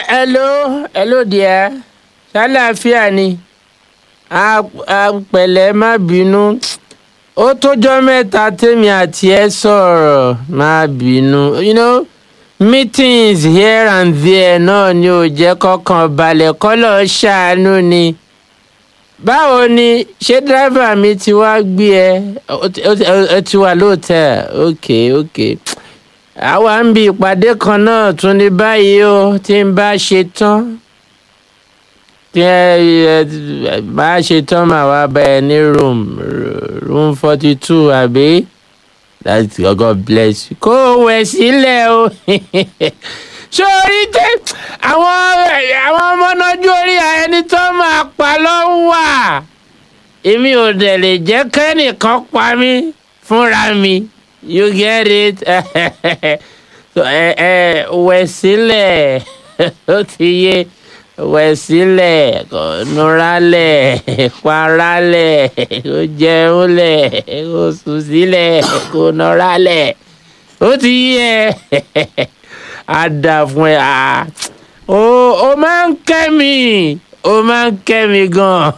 hello hello dear ṣàlàáfíà ni a a pẹ̀lẹ́ má bínú ó tójọ́ mẹ́ta tèmi àti ẹ sọ̀rọ̀ má bínú you know meetings here and there náà ni ò jẹ́ kọ́kàn balẹ̀ kọ́lọ̀ ṣàánú ni báwo ni ṣé dírẹ́fà mi ti wá gbé ẹ ó ti- ó ti- ó ti wà lóòótẹ́ ok ok àwa ń bi ìpàdé kan náà tún ní báyìí o tí n bá ṣe tán tí ẹ ẹ bá ṣe tán màá wá bá ẹ ní room room forty two àbí that's God bless you kó o wẹ̀ sílẹ̀ o sórí tẹ àwọn àwọn ọmọ nájú orí ẹni tó máa pa ló wà èmi ò dẹ̀ lè jẹ́ kẹ́nìkan pa mí fúnra mi you get it so, ẹ ẹ wẹ̀ sílẹ̀ ó ti yé wẹ̀ sílẹ̀ kò nuralẹ̀ paralẹ̀ kò jẹunlẹ̀ kò sùn sílẹ̀ kò nuralẹ̀ ó ti yé ẹ á dà fún ẹ à ó ó máa ń kẹ́ mi ó máa ń kẹ́ mi gan-an.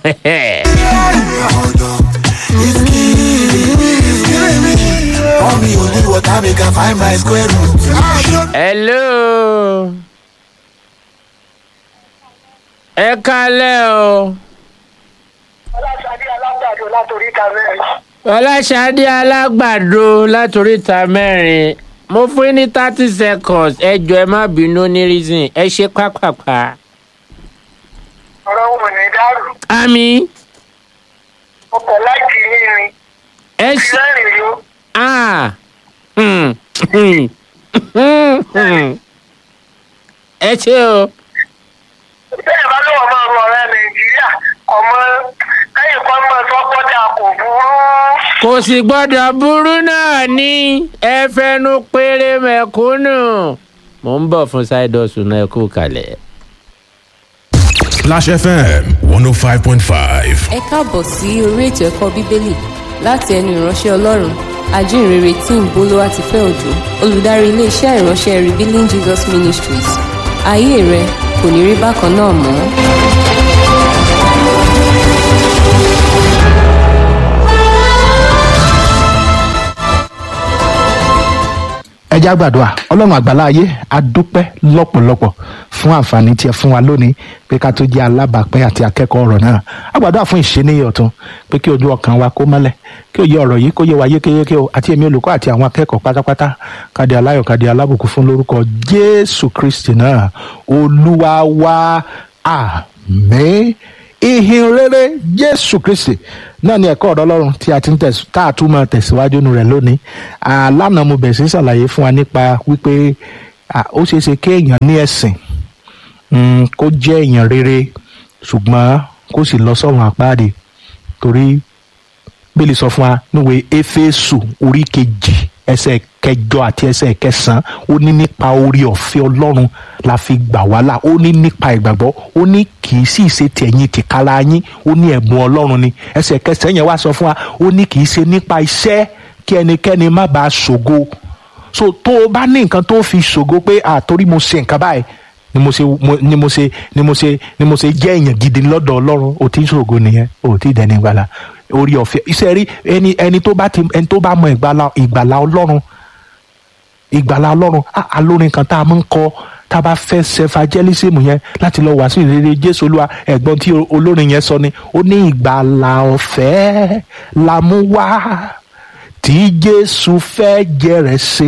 Pour me only water, make I find my square root. hello ẹ kálẹ̀ o ọlọ́sàdé alágbàdo látòrí ìta mẹ́rin. ọláṣadé alágbàdo látòríta mẹ́rin mo fún yín ní thirty seconds ẹ jọ ẹ má bínú ní reason ẹ ṣe pápápá. ọ̀rọ̀ wò ní dárò. àmì ọkọ̀ láìkí yín ẹ ni. ṣe ìrẹ́rìn yó. ah hmm, hmm, hmm, hmm. ẹ ṣe o bẹ́ẹ̀ bá lọ́wọ́ máa ru ọ̀rẹ́ nàìjíríà ọmọ lẹ́yìn kan máa sọ pọ́jà kò burú. kò sì gbọ́dọ̀ burú náà ní ẹ fẹnu péré mẹ̀kúnnù. mo ń bọ̀ fún ṣáìdọ̀sùn náà ẹ kú kalẹ̀. Splash FM 105.5. ẹ káàbọ̀ sí orí ètò ẹ̀kọ́ bíbélì láti ẹnu ìránṣẹ́ ọlọ́run ajínrere tí ń bolówá ti fẹ́ òjò olùdarí iléeṣẹ́ ìránṣẹ́ revealing jesus ministries ayé rẹ kò ní rí bákan náà mọ́. ẹ já gbàdúrà ọlọ́run àgbàlá ayé a dúpẹ́ lọ́pọ̀lọpọ̀ fún àǹfààní tí ẹ fún wa lónìí pé ká tó jẹ́ alábàápín àti akẹ́kọ̀ọ́ ọ̀rọ̀ náà a gbàdúrà fún ìṣeníyẹ ọ̀tun pé kí ojú ọkàn wa kó mọ́lẹ̀ kí òye ọ̀rọ̀ yìí kó yé wa yékéyéké o àti èmi olùkọ́ àti àwọn akẹ́kọ̀ọ́ pátápátá kádé aláyọ̀ kádé alábùkún fún lórúkọ jésù kristi náà olúwa wa àmín ìhìn rere jésù kristi náà ni ẹ̀kọ́ ọ̀rọ̀ ọlọ́run tí a ti ń tẹ̀sí tá a tún máa tẹ̀síwájú nù rẹ̀ lónìí àlànà mo bẹ̀rẹ̀ sí ṣàlàyé fún wa nípa wípé à, ó ṣeé ṣe kéèyàn ní ẹ̀sìn mm, kó jẹ́ èèyàn rere ṣùgbọ́n kó sì lọ sọ́run àpáàdé torí bíbélì sọ fún wa níwèé éfésù orí kejì ẹsẹ̀ kẹjọ àti ẹsẹ̀ kẹsàn-án ó ní nípa orí ọ̀fẹ́ ọlọ́run la fi gbà wá là ó ní nípa ìgbàgbọ́ ó ní kì í sì ṣe tẹ̀yìn tìkára yín ó ní ẹ̀bùn ọlọ́run ni ẹsẹ̀ kẹsàn-án yẹn wá sọ fún wa ó ní kì í ṣe nípa iṣẹ́ kí ẹnikẹ́ni má bàa ṣògo so tó o bá ní nǹkan tó fi ṣògo pé àtórí mo ṣe nǹkan báyìí ni mo ṣe mo- ni mo ṣe ni mo ṣe ni mo ṣe jẹ́ èèyàn gidi lọ́dọ̀ ọlọ́run ò tí ń ṣògo nìyẹn ò tí ì dẹni ìgbàlà orí ọ̀fẹ́ iṣẹ́ rí ẹni ẹni tó bá ti ẹni tó bá mọ ìgbàlà ìgbàlà ọlọ́run ìgbàlà ọlọ́run á- alórin kan tá a máa ń kọ tá a bá fẹ́ sẹfàjẹ́lísìmù yẹn láti lọ wàásù ìrere jésù olúwa ẹ̀gbọ́n tí o- olórin yẹn sọ ni ó ní ìgbàlà ọ̀fẹ́ la mú wá tí jésù fẹ́ jẹrẹ sí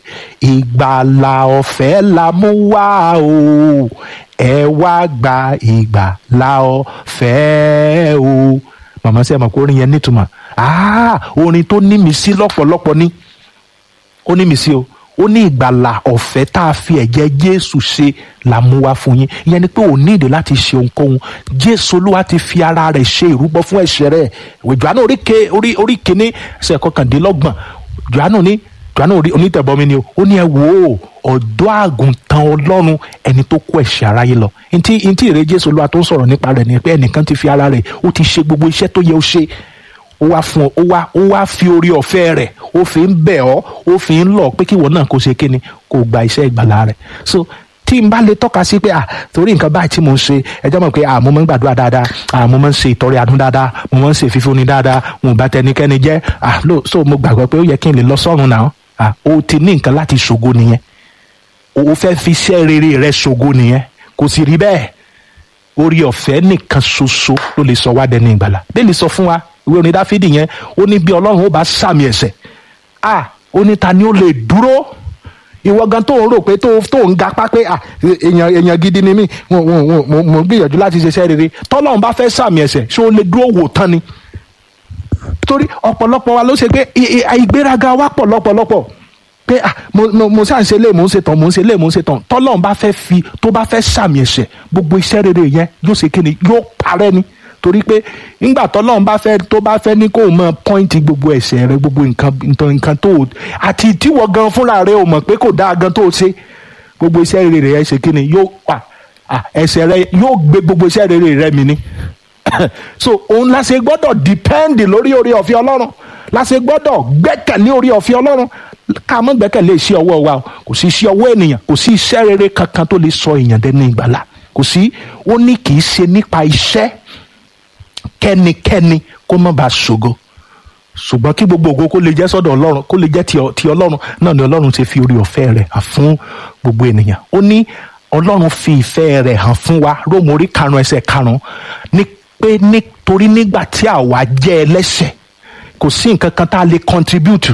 ìgbàlà ọ̀fẹ́ la mú wá o ẹ wá gba ìgbàlà ọ̀fẹ́ o màmá sẹ́yìn mọ̀ pé orin yẹn nítumọ̀ ah orin tó ní mi sí lọ́pọ̀lọpọ̀ ni ó ní mi sí o ó ní ìgbàlà ọ̀fẹ́ tá a fi ẹ̀jẹ̀ jésù ṣe là mú wá fún yín ìyẹn ni pé ò ní ìdè láti ṣe ohunkóhun jésù olúwa ti fi ara rẹ̀ ṣe ìrúbọ fún ẹ̀ṣẹ̀ rẹ̀ ìwé johannu orí ke orí orí kìíní ẹsẹ̀ kọkàndínlọ́gbọ̀n johannu ní johannu orí onítẹ̀bọmi ni o ó ní ẹ wò ó ọ̀dọ́ àgùntàn ọlọ́run ẹni tó kó ẹ̀ṣẹ̀ aráyé lọ ntí ntí ìrè jésù olúwa tó ń sọ̀rọ̀ nípa rẹ̀ ni pé ẹnìkan ti fi ara rẹ̀ ó ti ṣe gbogbo iṣẹ́ tó yẹ ó ṣe ó wá fún ọ ó wá ó wá fi orí ọ̀fẹ́ rẹ̀ ó fi ń bẹ̀ ọ́ ó fi ń lọ pé kí ìwọ náà kó ṣe kíni kó gba iṣẹ́ ìgbàlá rẹ̀ so tí n bá lè tọ́ka sí pé à torí nǹkan báyìí tí mo ń ṣe ẹjọ́ mọ̀ pé à mo máa ń gbàdúrà dáadáa à mo máa ń ṣe ìtọrẹ àánú dáadáa mo máa ń ṣe fífúnni dáadáa mo bá tẹnikẹ́ni jẹ́ à ló so mo gbàgbọ́ pé ó yẹ kí n lè lọ sọ́run náà à o ti ní nǹkan láti ṣògo nìyẹn o fẹ́ fi iṣẹ́ rere rẹ ṣògo nìyẹn kò sì rí bẹ́ẹ̀ orí ọ̀fẹ́ nìkan ṣoṣo ló lè sọ wá dẹni ìgbàlà bẹ́ẹ̀ni sọ fún wa ìwé orin dáfídì yẹn ó ní bí ọlọ́run ó bá sàmì ẹ̀ṣẹ̀ à ó ní ta ni ó lè dúró ìwọ gan tó ń rò pé tó tó ń gapá pé à èèyàn èèyàn gidi ni mí mo mo mo mo mo gbìyànjú láti ṣiṣẹ́ rere tọ́lọ́run bá fẹ́ sàmì ẹ̀ṣẹ̀ ṣé ó lè dúró wò tán ni torí ọ̀pọ̀lọpọ̀ wa ló ṣe pé ì- ì- ìgbéraga wa pọ̀ lọ́pọ̀lọpọ̀ pé ah mo mo mo ṣáà ń ṣe lé mo ń ṣe tán mo ń ṣe lé mo ń ṣe tán tọ́lọ́run bá fẹ́ fi tó bá fẹ́ sàmì ẹ̀ṣẹ̀ gbogbo iṣẹ́ rere yẹn yóò ṣe kí ni yóò parẹ́ ni torí pé nígbà tọ́lọ́run bá fẹ́ tó bá fẹ́ ní kó o mọ pọ́ìntì gbogbo ẹ̀ṣẹ̀ rẹ gbogbo nǹkan nǹkan nǹkan tó o àti tíwọ́ gan fúnra rẹ o mọ̀ pé kò dáa gan tó o ṣe gbogbo iṣẹ́ rere rẹ ṣe kí ni yóò pa ah, ẹ̀ṣẹ̀ rẹ yóò gbé gbogbo iṣẹ́ rere rẹ mi ni so òun la ṣe gbọ́dọ̀ depend lórí orí ọ̀fẹ́ ọlọ́run la ṣe gbọ́dọ̀ gbẹ́kẹ̀lé orí ọ̀fẹ́ ọlọ́run ká mọ́ gbẹ́kẹ̀lé iṣẹ́ ọwọ́ wa o kò sí iṣẹ́ ọwọ́ ènìyàn kò sí iṣẹ́ rere kankan tó lè sọ èèyàn dẹni ìgbàlà kò sí ó ní kì í ṣe nípa iṣẹ́ kẹ́nikẹ́ni kó má bàa ṣògo ṣùgbọ́n kí gbogbo ògo kó lè jẹ́ sọ́dọ̀ ọlọ́run kó lè jẹ́ ti ọ- ti ọlọ́run náà ni ọlọ́run ti fi orí ọ̀fẹ́ rẹ̀ hàn fún gbogbo ènìyàn ó ní ọlọ́run fi ìfẹ́ rẹ̀ hàn fún wa róòmù orí karùn-ún ẹsẹ̀ karùn-ún ní pé nítorí nígbà tí àwa jẹ́ ẹlẹ́ṣẹ̀ kò sí nǹkan kan tá a lè contribute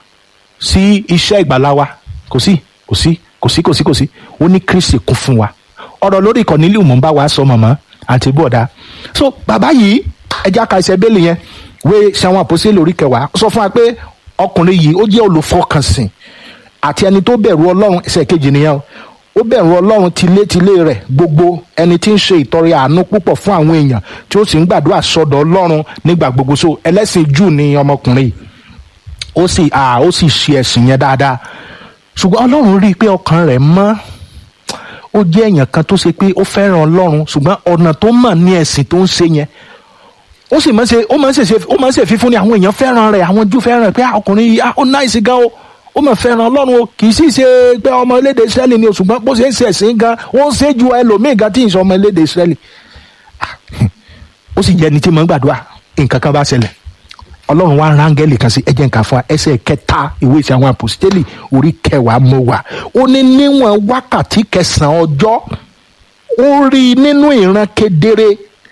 sí iṣẹ́ ìgbàlá wa kò sí kò sí kò sí kò sí kò sí ó ní kristi kún fún wa ọ̀rọ̀ lórí Cornelius mò ń bá wa sọ mọ̀mọ́ àti bọ̀dá so bàbá yìí ẹja ka ẹsẹ̀ bẹ́ẹ̀lì yẹn wé ṣàwọn àpòsí lórí kẹwàá sọ fún wa pé ọkùnrin yìí ó jẹ́ olùfọkànsìn àti ẹni tó bẹ̀rù ọlọ́run ẹsẹ̀ kejì nìyẹn o ó bẹ̀rù ọlọ́run tilétilé rẹ̀ gbogbo ẹni tí ń ṣe ìtọrẹ àánú púpọ̀ fún àwọn èèyàn tí ó sì ń gbàdúrà sọ́dọ̀ ọlọ́run nígbà gbogbo so ẹlẹ́sìn jù ni ọmọkùnrin yìí ó sì à ó sì ṣe ẹ̀sìn yẹn dáadáa ṣùgbọ́n ọlọ́run rí i pé ọkàn rẹ̀ mọ́ ó jẹ́ èèyàn kan tó ṣe pé ó fẹ́ràn ọlọ́run ṣùgbọ́n ọ̀nà tó mọ̀ ní ẹ̀sìn tó ń ṣe yẹn ó sì máa ń ṣe ó máa ń ṣe ó máa ń ṣe fífún ni àwọn èèyàn fẹ́ràn rẹ̀ àwọn jù fẹ́ràn rẹ̀ pé ah, ọkùnrin yìí ah, ó náìsì gan o ó máa fẹ́ràn ọlọ́run o kì í sì ṣe pé ọmọ elédè Ísírẹ́lì ni o ṣùgbọ́n bó ṣe ń ṣe ẹ̀sìn gan ó ń ṣe ju ẹlòmíì gan tí ì sọ ọmọ elédè Ísírẹ́lì Ah, ó sì jẹ́ ẹni tí mo ń gbàdúrà nǹkan kan bá ṣẹlẹ̀ ọlọ́run wa rángẹ́lì kan sí ẹjẹ́ nǹkan fún wa ẹsẹ̀ kẹta ìwé ìṣe àwọn àpòsítélì orí kẹwàá mọ́ wa ó ní níwọ̀n wákàtí kẹsàn-án ọjọ́ ó rí i nínú ìran kedere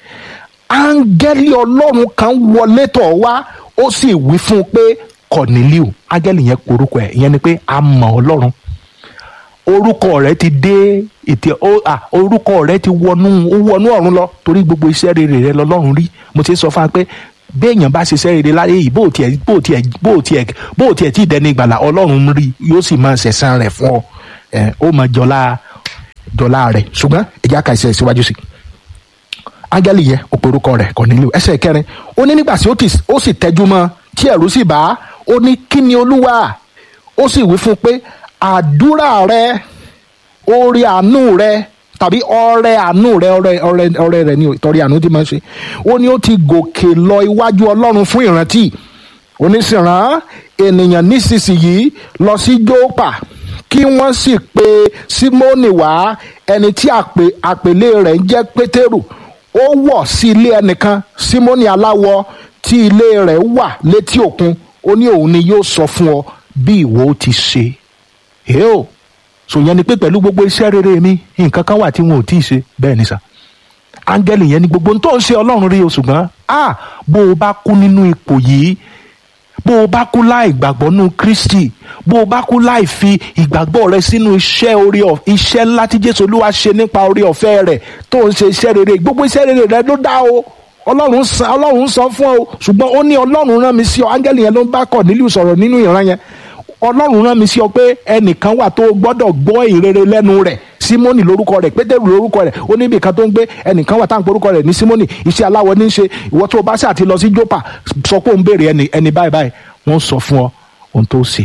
áńgẹ́lì ọlọ́run kan wọlé tọ̀ wá ó sì wí fún un pé Kọ̀nílíù áńgẹ́lì yẹn porúkọ ẹ̀ ìyẹn ni pé a mọ̀ ọlọ́run orúkọ rẹ ti dé ètè ó à orúkọ rẹ ti wọnú ó wọnú ọ̀run lọ torí gbogbo iṣẹ́ rere rẹ lọ́lọ́run rí mo ti sọ fún wa pé béèyàn bá ṣiṣẹ́ rere láyé yìí bó tiẹ̀ bó tiẹ̀ bó tiẹ̀ bó tiẹ̀ tí dẹni ìgbàlà ọlọ́run rí yóò sì máa ṣẹ̀san rẹ̀ fún ọ ẹ̀ ó máa jọlá jọlá rẹ̀ ṣùgbọ́n ẹ̀já ka ìṣẹ̀ síwájú sí i áńgẹ́lì yẹn ó pe orúkọ rẹ̀ Kọ̀nílíù ẹsẹ̀ kẹrin ó ní nígbà tí ó ti- ó sì tẹjú mọ́ tí ẹ̀rù sì bá a, ó ní kí ni olúwa ó sì wí fún un pé àdúrà rẹ orí àánú rẹ tàbí ọrẹ àánú rẹ ọrẹ ọrẹ ọrẹ rẹ ni o, ìtọrẹ àánú tí máa ń ṣe ó ní ó ti gòkè lọ iwájú Ọlọ́run fún ìrántí oníṣìíràn ènìyàn nísinsìnyí lọ sí Jópa kí wọ́n sì pe Símónì wá ẹni tí àpè àpèlé rẹ̀ ń jẹ́ Pétérù ó wọ̀ sí ilé ẹnìkan Símónì aláwọ̀ tí ilé rẹ̀ wà létí òkun ó ní òun ni yóò sọ fún ọ bí ìwọ ó ti ṣe èé o sò yẹn ni pé pẹ̀lú gbogbo iṣẹ́ rere mi nǹkan kan wà tí wọn ò tí ì ṣe bẹ́ẹ̀ ni sà áńgẹ́lì yẹn ni gbogbo ohun tó ń ṣe ọlọ́run rí o ṣùgbọ́n a bó o bá kú nínú ipò yìí bó o bá kú láì gbàgbọ́ nínú Kristi bó o bá kú láì fi ìgbàgbọ́ rẹ sínú iṣẹ́ orí ọ iṣẹ́ ńlá tí Jésù Olúwa ṣe nípa orí ọ̀fẹ́ rẹ̀ tó ń ṣe iṣẹ́ rere gbogbo iṣẹ́ rere rẹ ló dá o ọlọ́run san ọlọ́run san fún ọ ṣùgbọ́n ó ní ọlọ́run rán mi sí ọ áńgẹ́lì yẹn ló ń bá Kọ̀nílíù sọ̀rọ̀ nínú ìran yẹn ọlọ́run rán mi sí ọ pé ẹnìkan wà tó gbọ́dọ̀ gbọ́ ìrere lẹ́nu rẹ̀ símónì lórúkọ rẹ̀ pétérù lórúkọ rẹ̀ ó níbi kan tó ń gbé ẹnìkan wà tá à ń porúkọ rẹ̀ ní símónì iṣẹ́ aláwọ̀ ní í ṣe ìwọ tó o bá ṣáà ti lọ sí jópa sọ pé òun béèrè ẹni ẹni báyìí báyìí wọ́n sọ fún ọ ohun tó ṣe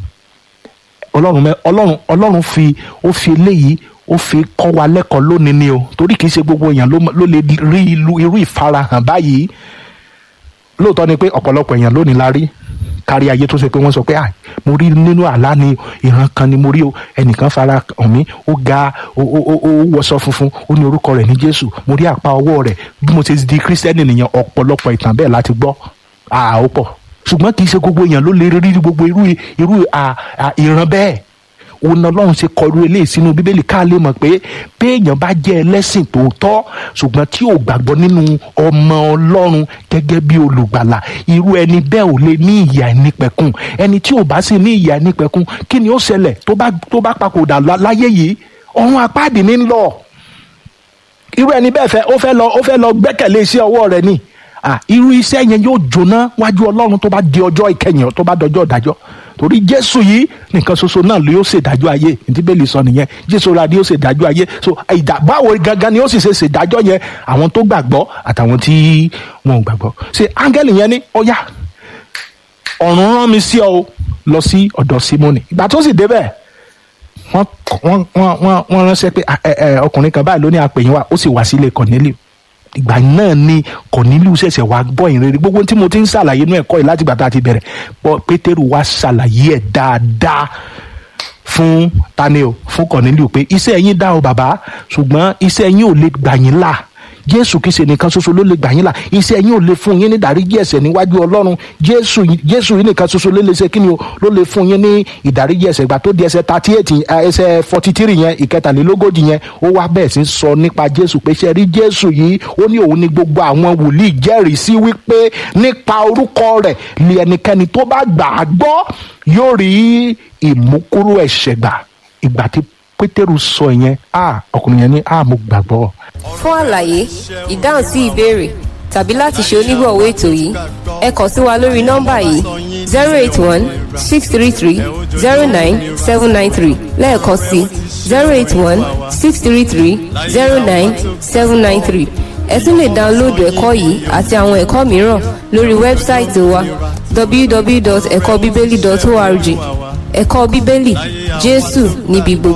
ọlọ́run mẹ ọlọ́run ọlọ́run fi ó fi eléyìí ó fi kọ́ wa lẹ́kọ̀ọ́ lónìí ni o torí kìí ṣe gbogbo èèyàn ló ló lè rí ìlú irú ìfarahàn báyìí lóòótọ́ ni pé ọ̀pọ̀lọpọ̀ èèyàn lónìí la rí kárí ayé tó ṣe pé wọ́n sọ pé à mo rí nínú àlá ni ìran kan ni mo rí o ẹnìkan fara hàn mí ó ga ó ó ó ó wọṣọ funfun ó ní orúkọ rẹ̀ ní jésù mo rí àpá ọwọ́ rẹ̀ bí mo ṣe di kírísítẹ́nì nìyẹn ọ̀pọ̀lọpọ̀ ìtàn bẹ́ẹ̀ láti gbọ́ àá ó pọ̀ ṣùgbọ́n kì í ṣe gbogbo èèyàn ló lè rí gbogbo irú irú à- à- ìran bẹ́ẹ̀ òun náà lọ́run ṣe kọlu eléyìí sínú bíbélì ká lè mọ̀ pé béèyàn bá jẹ́ ẹlẹ́sìn tòótọ́ ṣùgbọ́n tí ò gbàgbọ́ nínú ọmọ ọlọ́run gẹ́gẹ́ bí olùgbàlà irú ẹni bẹ́ẹ̀ ò lè ní ìyà ẹnìpẹ̀kun ẹni tí ò bá sì ní ìyà ẹnìpẹ̀kun kí ni ó ṣẹlẹ̀ tó bá tó bá papòdà lá- láyé yìí ọ̀run apáàdì ní ń lọ irú ẹni bẹ́ẹ̀ fẹ́ ó fẹ́ lọ ó fẹ́ lọ gbẹ́kẹ̀lé iṣẹ́ ọwọ́ rẹ̀ ni Ah, irú iṣẹ́ yẹn yóò jóná wájú ọlọ́run tó bá di ọjọ́ ìkẹyìn tó bá dọjọ́ ìdájọ́ torí jésù yìí nìkan ṣoṣo náà ló yóò ṣèdájọ́ ayé ní bẹ́ẹ̀ lè sọ nìyẹn jésù ra ni yóò ṣèdájọ́ ayé so ìdá báwo gangan ni ó sì ṣe ṣèdájọ́ yẹn àwọn tó gbàgbọ́ àtàwọn tí wọn ò gbàgbọ́ ṣe áńgẹ́lì yẹn ní ó yá ọ̀run rán mi sí ọ o lọ sí ọ̀dọ̀ símónì ìgbà tó sì débẹ̀ wọ́n wọ́n wọ́n wọ́n wọ́n ránṣẹ́ pé "Ah, ẹ, ẹ, ọkùnrin kan báyìí ló ní àpèyìn wa ó sì wá sílé Cornelius ìgbà náà ni Cornelius ṣẹ̀ṣẹ̀ wá gbọ́ ìrere gbogbo tí mo ti ń ṣàlàyé inú ẹ̀kọ́ yìí láti gbà tá a ti bẹ̀rẹ̀ pọ̀ Pétérù wá ṣàlàyé ẹ̀ dáadáa fún tani o fún Cornelius pé iṣẹ́ yín dá o bàbá ṣùgbọ́n iṣẹ́ yín ò lè gbà yín là Jésù kìí ṣe nìkan ṣoṣo ló lè gbà yín là iṣẹ́ yín ò lè fún yín ní ìdáríjì ẹ̀ṣẹ̀ níwájú Ọlọ́run Jésù Jésù yìí nìkan ṣoṣo ló lè ṣe kí ni o ló lè fún yín ní ìdáríjì ẹ̀ṣẹ̀ ìgbà tó di ẹsẹ̀ thirty eight ẹsẹ̀ forty three yẹn ìkẹtàlélógójì yẹn ó wá bẹ́ẹ̀ sí sọ nípa Jésù pé ṣe rí Jésù yìí ó ní òun ni gbogbo àwọn wòlíì jẹ́rìí sí wípé nípa orúkọ rẹ̀ ni ẹnikẹ́ni tó bá gbà á gbọ́ yóò rí ìmúkúrò ẹ̀ṣẹ̀ gbà ìgbà tí Pétérù sọ yẹn a ọkùnrin yẹn ní a mo gbàgbọ́ fún àlàyé ìdáhùn sí ìbéèrè tàbí láti ṣe onígbọ̀wọ́ ètò yìí ẹ kàn sí wa lórí nọ́mbà yìí zero eight one six three three zero nine seven nine three lẹ́ẹ̀kan sí zero eight one six three three zero nine seven nine three ẹ tún lè dáńlóòdù ẹ̀kọ́ yìí àti àwọn ẹ̀kọ́ mìíràn lórí wẹ́bsáìtì wa www.ẹ̀kọ́bíbélì.org ẹ̀kọ́ bíbélì jésù níbi gbogbo.